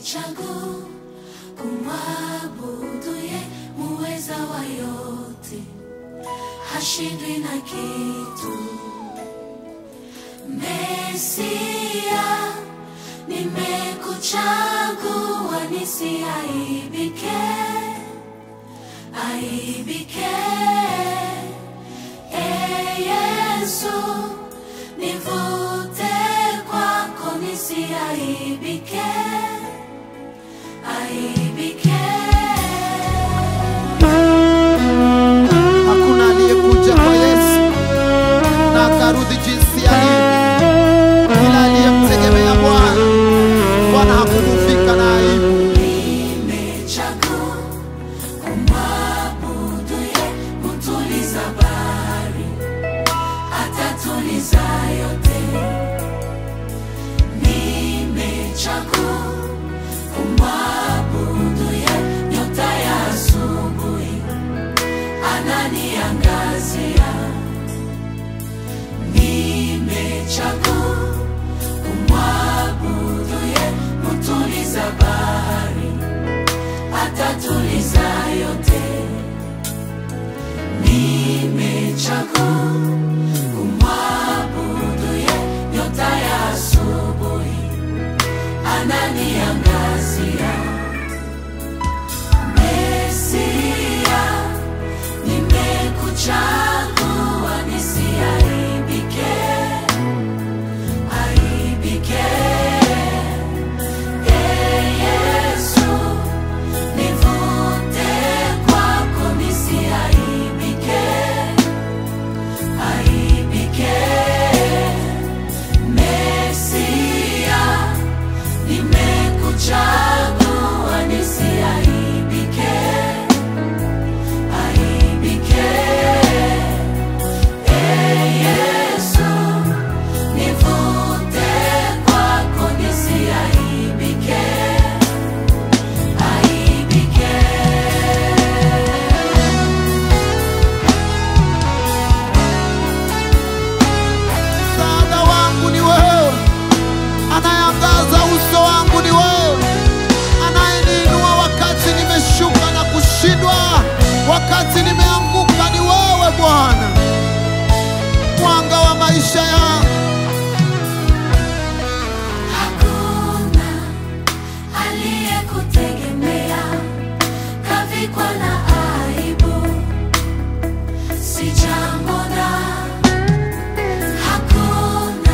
changu kumwabudu ye muweza wa yote, hashindwi na kitu. Mesia, nimekuchagua nisiaibike, aibike. E Yesu, nivute kwako nisiaibike, aibike. Hakuna aliyekuja kwa Yesu na akarudi jinsi alivyo, ila aliyemtegemea Bwana, Bwana hakufika na aibu. Nimechagua kumwabudu ye, mtuliza bahari, atatuliza yote. Nimechagua kumwabudu ye, nyota ya asubuhi, ananiangazia. Nimechagua kumwabudu ye, mtuliza bahari atatuliza yote. Nimechagua kumwabudu ye, nyota ya asubuhi ananiangazia. Mesia, nimekuchagua nisiaibike, aibike. Ee Yesu, nivute kwako nisiaibike, aibike. Mesia, nimekuchagua nisiaibike, aibike. Ee Yesu, nivute kwako nisiaibike, aibike. Msaada wangu ni wewe, anayeangaza uso wangu ni wewe, anayeniinua wakati nimeshuka na kushindwa, wakati nimeanguka ni wewe Bwana, mwanga wa maisha yangu. Hakuna aliyekutegemea kavikwa na aibu, sijamwona. Hakuna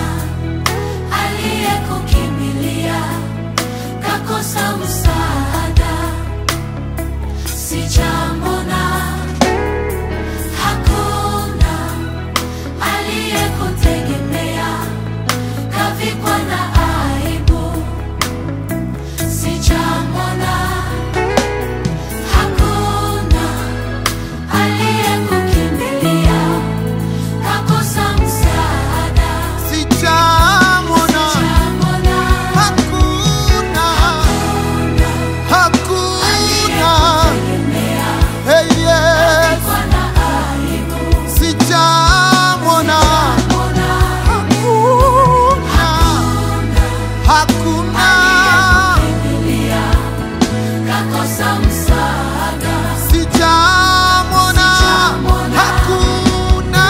aliyekukimbilia kakosa msaada, sijamwona. Hakuna aliyekutegemea kavikwa na aibu, sijamwona. Hakuna aliyekukimbilia kakosa msaada, Sijamwona, sijamwona. hakuna, hakuna, Aliyekutegemea hey, yes. kavikwa na aibu, Sijamwona, sijamwona. hakuna, hakuna, Aliyekukimbilia kakosa msaada, sijamwona, hakuna,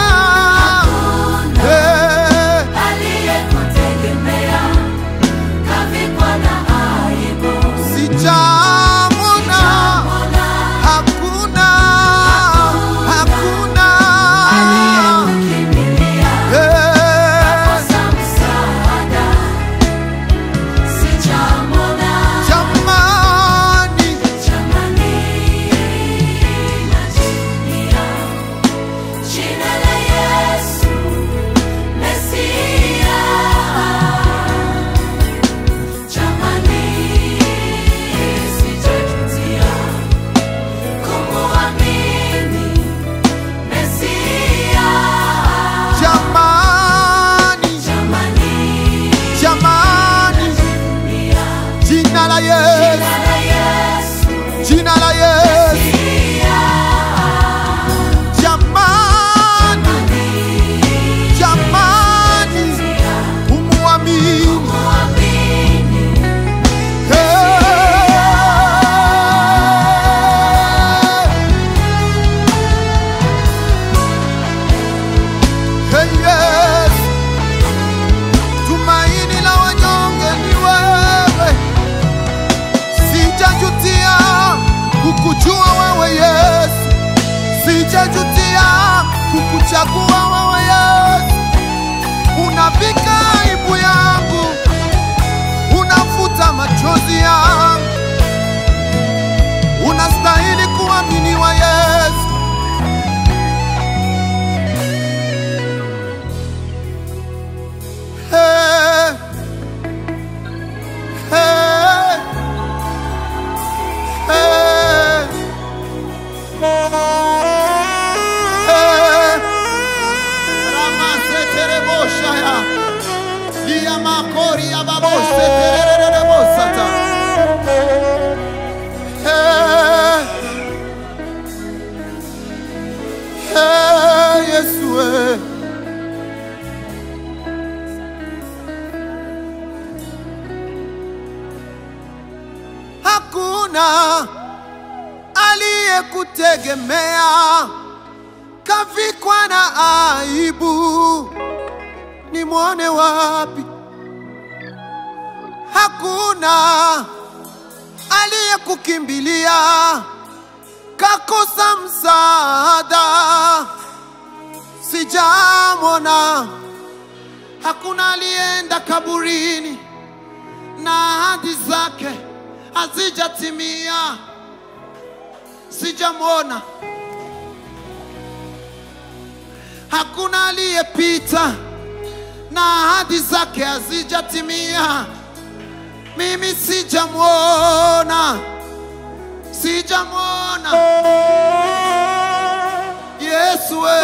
eh, aliyekutegemea kavikwa na aibu, sijamwona, hakuna, hakuna, aliyekukimbilia eh, kakosa msaada, sijamwona. jamani, Jamani, najivunia jina la Yesu Mesia. Jamani, sijajutia kumuamini Mesia. jamani, Jamani, jamani, najivunia jina la Yesu, jina la Yesu jina la Yesu, Mesia. jamani, jamani, umuamini, Muamini eh, hakuna aliyekutegemea kavikwa na aibu, nimwone wapi? Hakuna aliyekukimbilia kakosa msaada, sijamwona. Hakuna aliyeenda kaburini na ahadi zake hazijatimia, sijamwona. Hakuna aliyepita na ahadi zake hazijatimia, mimi sijamwona, sijamwona. Yesu we,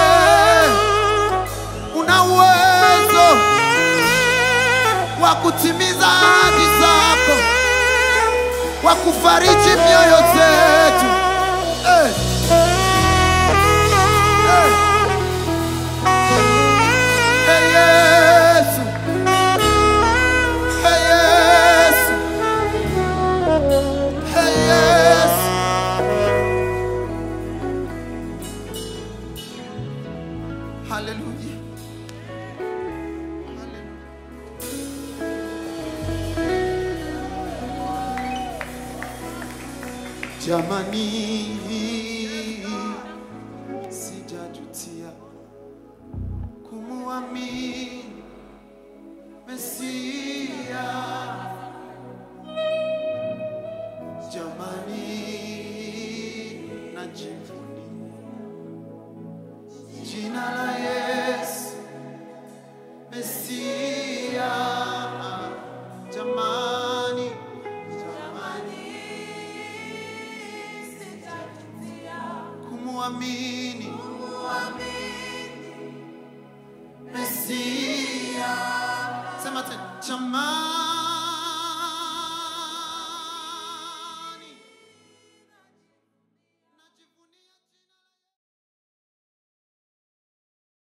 una uwezo wa kutimiza ahadi zako, wa kufariji mioyo zetu. Eh. Eh. Hey Yesu. Hey Yesu. Hey Yesu. Hallelujah. Hallelujah. Jamani, sijajutia kumuamini Mesia. Jamani, najivunia jina la Yesu Mesia. Jamani, jamani, kumuamini Mesia. Sema tena, jamani.